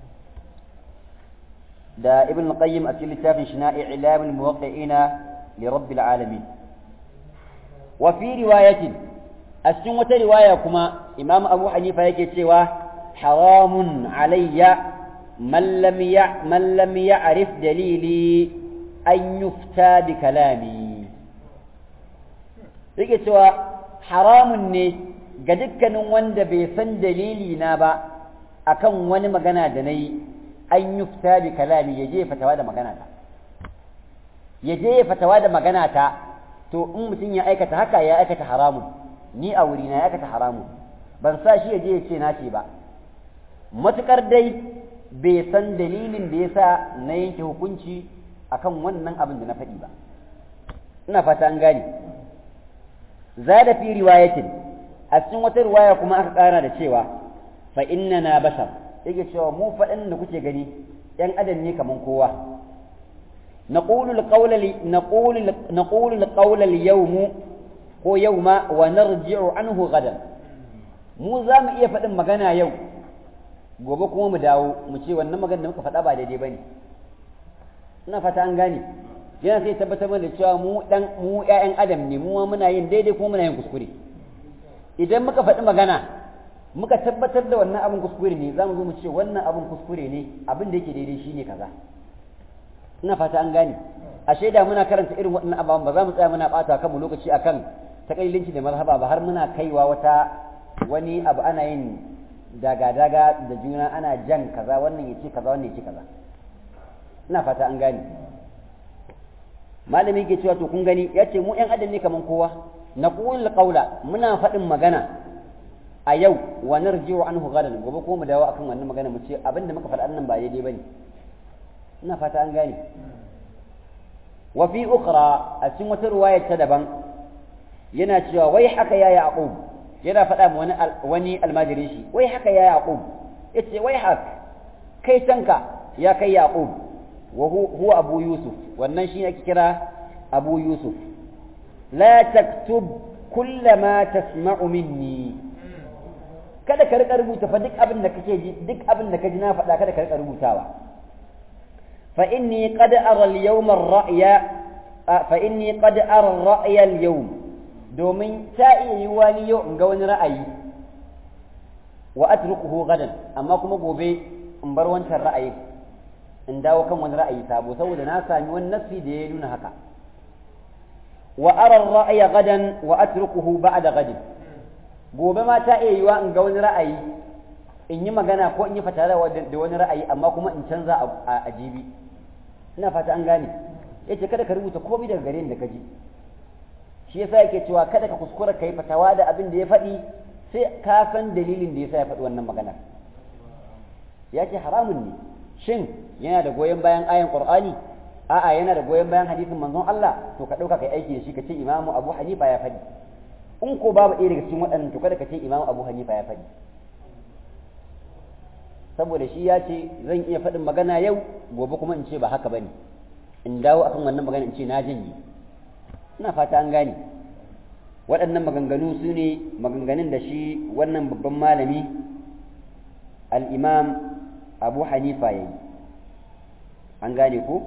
[SPEAKER 1] da ibn al-qayyim a cikin littafin shi na i'lam al-muwaqqi'ina li rabbil alamin wa fi riwayatin a cikin wata riwaya kuma imam abu hanifa yake cewa haramun alayya man lam ya man lam ya'rif dalili an yufta bi kalami yake cewa haramun ne ga dukkanin wanda bai san dalili na ba akan wani magana da na yi an yufta bi kalami ya je fatawa da magana ta ya je fatawa da magana ta to in mutum ya aikata haka ya aikata haramun ni a wuri na ya aikata haramun ban sa shi ya je ya ce na ce ba matukar dai bai san dalilin da ya sa na yanke hukunci akan wannan abin da na faɗi ba ina fata an gane zada fi riwayatin a cikin wata riwaya kuma aka ƙara da cewa fa na bashar yake cewa mu faɗin da kuke gani ‘yan adam ne kaman kowa نقول القول نقول نقول القول اليوم ko yauma wa narji'u anhu gadan mu za mu iya faɗin magana yau gobe kuma mu dawo mu ce wannan magana da muka faɗa ba daidai bane ina fata an gane yana sai tabbatar mana da cewa mu dan mu ƴaƴan adam ne mu muna yin daidai kuma muna yin kuskure idan muka faɗi magana muka tabbatar da wannan abin kuskure ne za mu zo mu ce wannan abin kuskure ne abin da yake daidai shine kaza ina fata an gane a shaida muna karanta irin waɗannan ababen ba za mu tsaya muna ɓata kanmu lokaci akan takalilinci da marhaba ba har muna kaiwa wata wani abu ana yin daga-daga da juna ana jan kaza wannan ya ce kaza wannan ya ce kaza ina fata an gane malami ke cewa to kun gani ya ce mu 'yan adam ne kaman kowa na ƙulul ƙaula muna faɗin magana a yau wa narji'u anhu gadan gobe ko mu dawo akan wannan magana mu ce abinda muka faɗa nan ba daidai bane ina fata an gane wa fi ukhra a cikin wata riwaya ta daban yana cewa wai haka ya yaqub yana faɗa ma wani wani almajirin shi wai haka ya yaqub yace wai haka kai tanka ya kai yaqub wa huwa abu yusuf wannan shi ake kira abu yusuf la taktub kullama tasma'u minni kada ka rika rubuta fa duk abin da kake ji duk abin da ka ji na faɗa kada ka rika rubutawa fa inni qad ara al-yawm ar-ra'ya fa inni qad ara ar-ra'ya al-yawm domin ta iya yi wani yau in ga wani ra'ayi wa atrukuhu gadan amma kuma gobe in bar wancan ra'ayi in dawo kan wani ra'ayi sabo saboda na sami wani nafsi da ya nuna haka wa ara ar-ra'ya gadan wa atrukuhu ba'da gadin gobe ma ta iya yiwa in ga wani ra'ayi in yi magana ko in yi fatara da wani ra'ayi amma kuma in canza a jibi ina fata an gane yace kada ka rubuta komai daga gare ni da ka ji shi yasa yake cewa kada ka kuskura ka yi fatawa da abin da ya faɗi sai ka san dalilin da yasa ya faɗi wannan maganar ya ce haramun ne shin yana da goyon bayan ayan qur'ani a'a yana da goyon bayan hadisin manzon Allah to ka ɗauka kai aiki da shi ka ce imamu abu hanifa ya faɗi in ko babu ɗaya daga cikin waɗannan to kada ka ce imamu abu hanifa ya faɗi saboda shi ya ce zan iya faɗin magana yau gobe kuma in ce ba haka bane in dawo akan wannan magana in ce na janye ina fata an gane waɗannan maganganu su ne maganganun da shi wannan babban malami al'imam abu hanifa ya yi an gane ko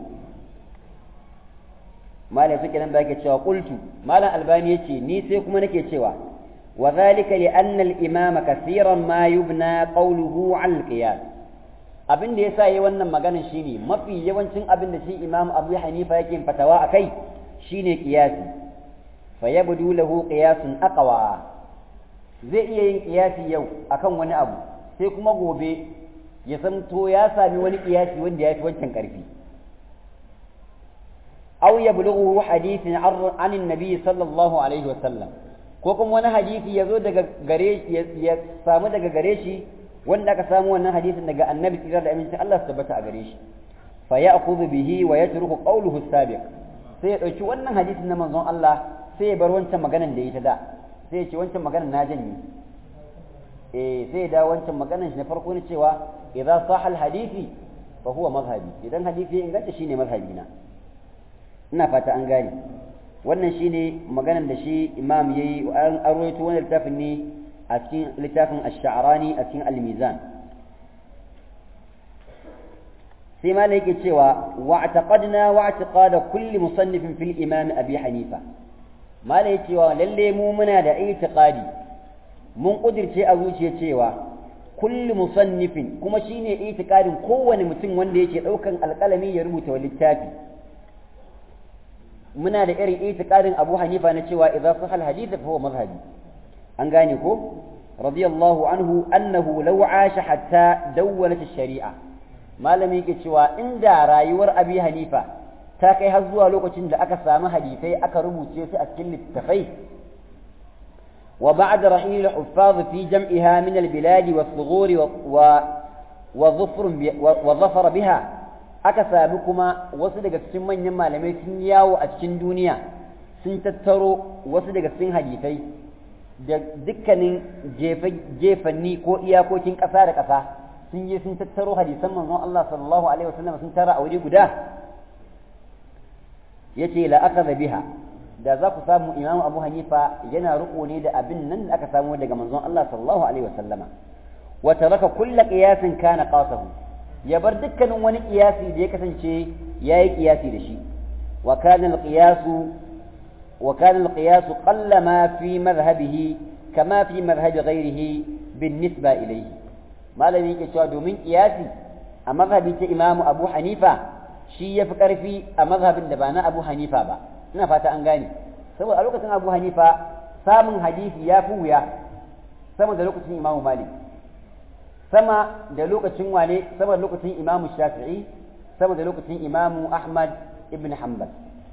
[SPEAKER 1] malam suke nan da yake cewa qultu malam albani yace ni sai kuma nake cewa wa zalika li anna al imama kaseeran ma yubna qawluhu al qiyas abin da yasa yayi wannan maganar shine mafi yawancin abin da shi imam abu hanifa yake fatawa akai shine qiyasi fa yabdu lahu qiyasun aqwa zai iya yin qiyasi yau akan wani abu sai kuma gobe ya zamto ya sami wani qiyasi wanda ya fi wancan karfi aw yablughu hadithin an annabi sallallahu alaihi wasallam ko kuma wani hadisi ya zo daga gare ya samu daga gare shi wanda aka samu wannan hadisin daga annabi tsira da amincin Allah su tabbata a gare shi fa ya'khudhu bihi wa yatruku qawluhu sabiq sai ya dauki wannan hadisin na manzon Allah sai ya bar wancan maganan da ya ta da sai ya ce wancan maganan na janye eh sai ya dawo wancan maganan shi na farko ne cewa idza sahha al hadisi fa huwa mazhabi idan hadisi ya inganta shine mazhabi na ina fata an gane wannan shine maganan da shi imam yayi an arwaito wannan littafin ne a cikin littafin ash-sha'rani a cikin al-mizan sai ma yake cewa wa'taqadna wa'tiqada kulli musannifin fil imam abi hanifa mala yake cewa lalle mu muna da i'tiqadi mun kudirce a zuciya cewa kulli musannifin kuma shine i'tiqadin kowane mutum wanda yake daukan alƙalami ya rubuta wa littafi muna da irin itiqadin Abu Hanifa na cewa idza sahal hadith fa huwa mazhabi an gane ko radiyallahu anhu annahu law asha hatta dawwalat ash-shari'a malami yake cewa inda rayuwar Abi Hanifa ta kai har zuwa lokacin da aka samu hadisai aka rubuce su a cikin littafai wa ba'da rahil al-huffaz fi jam'iha min al-bilad was-sughur wa wa wa zafara biha aka sami kuma wasu daga cikin manyan malamai sun yawo a cikin duniya sun tattaro wasu daga cikin hadisai da dukkanin jefanni ko iyakokin ƙasa da ƙasa sun je sun tattaro hadisan manzon Allah sallallahu alaihi wasallam sun tara a wuri guda yace la akhadha biha da za ku samu Imam Abu Hanifa yana riko ne da abin nan da aka samu daga manzon Allah sallallahu alaihi wasallama wa taraka kullu qiyasin kana qasahu ya bar dukkanin wani kiyasi da ya kasance ya yi kiyasi da shi wa kana al-qiyasu wa kana al-qiyasu qalla ma fi madhhabihi kama fi madhhabi ghayrihi بالنسبة إليه malami yake cewa domin kiyasi a mazhabi ta imamu abu hanifa shi ya fi ƙarfi a mazhabin da ba na abu hanifa ba ina fata an gane saboda a lokacin abu hanifa samun hadisi ya fi wuya sama da lokacin imamu malik sama da lokacin wane sama da lokacin imamu shafi'i sama da lokacin imamu ahmad ibn hanbal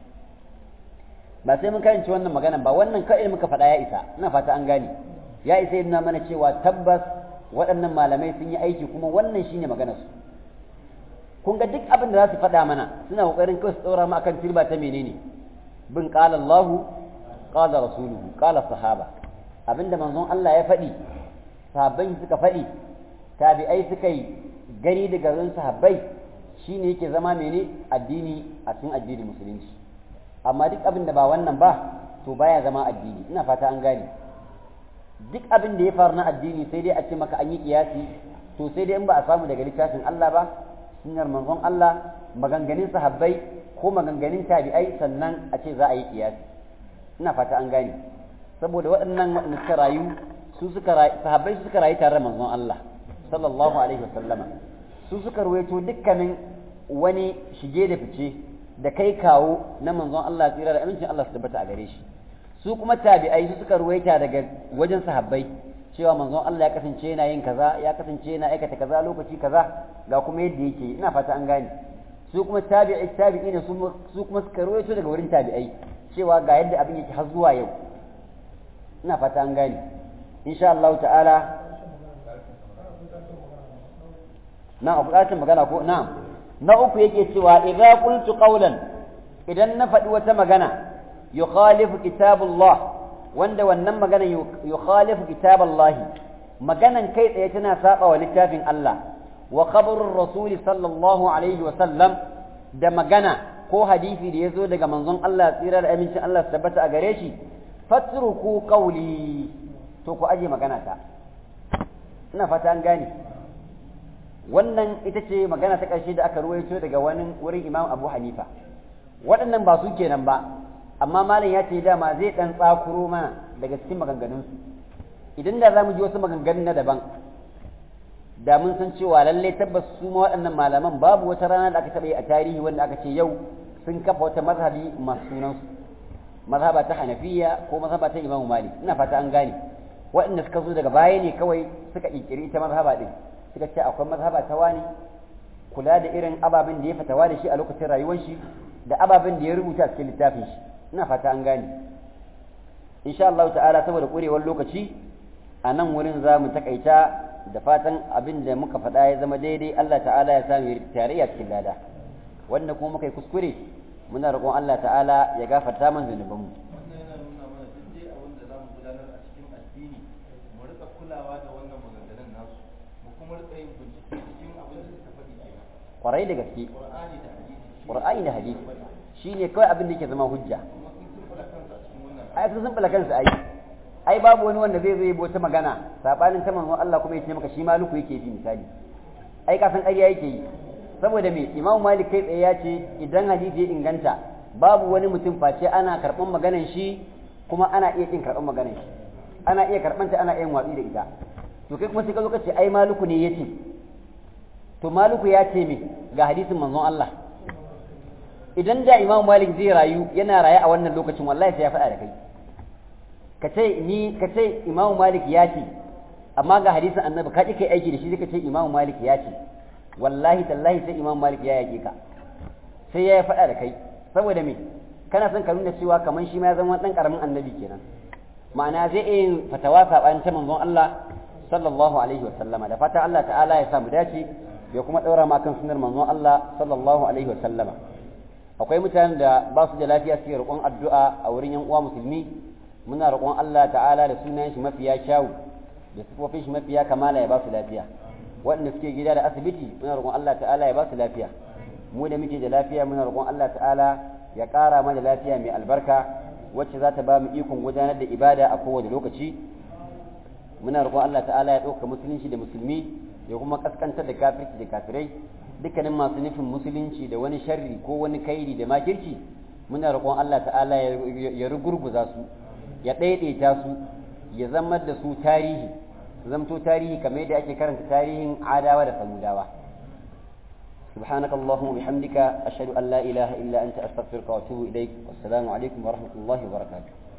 [SPEAKER 1] ba sai mun karanci wannan magana ba wannan kawai muka faɗa ya isa ina fata an gane ya isa yana mana cewa tabbas waɗannan malamai sun yi aiki kuma wannan shine maganar su kun ga duk abin da za su faɗa mana suna ƙoƙarin kawai su ɗora mu akan turba ta menene bin qala Allahu qala rasuluhu qala sahaba abinda manzon Allah ya faɗi sahabbai suka faɗi tabi'ai suka yi gani da garin sahabbai shine yake zama mene addini a cikin addinin musulunci amma duk abin da ba wannan ba to baya zama addini ina fata an gane duk abin da ya faru na addini sai dai a ce maka an yi kiyasi to sai dai in ba a samu daga littafin Allah ba sunnar manzon Allah maganganun sahabbai ko maganganun tabi'ai sannan a ce za a yi kiyasi ina fata an gane saboda waɗannan waɗanda suka rayu su suka rayu sahabbai su suka rayu tare da manzon Allah sallallahu alaihi wasallama su suka ruwaito dukkanin wani shige da fice da kai kawo na manzon Allah tsira da amincin Allah su tabbata a gare shi su kuma tabi'ai su suka ruwaita daga wajen sahabbai cewa manzon Allah ya kasance yana yin kaza ya kasance yana aikata kaza lokaci kaza ga kuma yadda yake ina fata an gane su kuma tabi'ai tabi'i ne su kuma suka ruwaito daga wurin tabi'ai cewa ga yadda abin yake har zuwa yau ina fata an gane insha Allah ta'ala na a buƙatar magana ko na na uku yake cewa idza qultu qawlan idan na faɗi wata magana yukhalifu kitabullah wanda wannan magana yukhalifu kitaballah maganan kai tsaye tana saba wa littafin Allah wa khabarur rasuli sallallahu alaihi wa sallam da magana ko hadisi da yazo daga manzon Allah tsira da amincin Allah su tabbata a gare shi fatruku qawli to ku aje magana ta ina fata an gane wannan ita ce magana ta ƙarshe da aka ruwaito daga wani wurin Imam Abu Hanifa waɗannan ba su kenan ba amma malam ya ce dama zai ɗan tsakuro mana daga cikin maganganunsu idan da za mu ji wasu maganganun na daban da mun san cewa lalle tabbas su ma waɗannan malaman babu wata rana da aka taɓa yi a tarihi wanda aka ce yau sun kafa wata mazhabi masu sunansu mazhaba ta hanafiya ko mazhaba ta imamu malik ina fata an gane waɗanda suka zo daga baya ne kawai suka ƙirƙiri ita mazhaba ɗin suka ce akwai mazhaba ta wani kula da irin ababen da ya fatawa da shi a lokacin rayuwar shi da ababen da ya rubuta cikin littafin shi ina fata an gane insha Allah ta'ala saboda ƙurewar lokaci a nan wurin za mu takaita da fatan abin da muka faɗa ya zama daidai Allah ta'ala ya samu tarayya cikin lada wanda kuma muka yi kuskure muna roƙon Allah ta'ala ya gafarta man zunubanmu
[SPEAKER 2] wannan yana nuna mana duk dai abin da za mu gudanar a cikin addini mu rika kulawa da wannan maganganun nasu mu kuma rika yin bincike cikin abin da suka faɗi kenan
[SPEAKER 1] kwarai da gaske
[SPEAKER 2] qur'ani da hadisi shi
[SPEAKER 1] qur'ani da hadisi shine kawai abin da yake zama hujja
[SPEAKER 2] kuma sun tumbula kansu a cikin wannan
[SPEAKER 1] ai sun sun kansu ai ai babu wani wanda zai zo yi wata magana sabanin ta manzon Allah kuma ya ce maka shi maluku yake bi misali ai ka san ƙarya yake yi saboda me Imam Malik kai tsaye ya ce idan hadisi ya inganta babu wani mutum face ana karɓan maganan shi kuma ana iya kin karɓan maganan shi ana iya karɓan ta ana iya yin watsi da ita to kai kuma sai ka zo ka ce ai maluku ne yace to maluku ya ce me ga hadisin manzon Allah idan da Imam Malik zai rayu yana raye a wannan lokacin wallahi sai ya faɗa da kai ka ce ni ka ce Imam Malik ya ce amma ga hadisin Annabi ka ki kai aiki da shi ka ce Imam Malik ya ce wallahi tallahi sai Imam Malik ya yake ka sai ya faɗa da kai saboda me kana son ka nuna cewa kaman shi ma ya zama dan karamin annabi kenan ma'ana zai iya yin fatawa sabanin ta manzon Allah sallallahu alaihi wa sallama da fata Allah ta'ala ya samu dace ya kuma daura ma kan sunnar manzon Allah sallallahu alaihi wa sallama akwai mutanen da ba su da lafiya suke roƙon addu'a a wurin yan uwa musulmi muna roƙon Allah ta'ala da sunan shi mafiya kyawu da sifofin shi mafiya kamala ya ba su lafiya waɗanda suke gida da asibiti muna roƙon Allah ta'ala ya ba su lafiya mu da muke da lafiya muna roƙon Allah ta'ala ya ƙara mana lafiya mai albarka wacce za ta ba mu ikon gudanar da ibada a kowane lokaci muna roƙon Allah ta'ala ya ɗauka musulunci da musulmi ya kuma kaskantar da kafirci da kafirai dukkanin masu nufin musulunci da wani sharri ko wani kairi da makirci muna roƙon Allah ta'ala ya rugurguza su ya ɗaiɗaita su ya zama da su tarihi zamto tarihi kamar yadda ake karanta tarihin adawa da samudawa سبحانك اللهم وبحمدك أشهد أن لا إله إلا أنت أستغفرك وأتوب إليك والسلام عليكم ورحمة الله وبركاته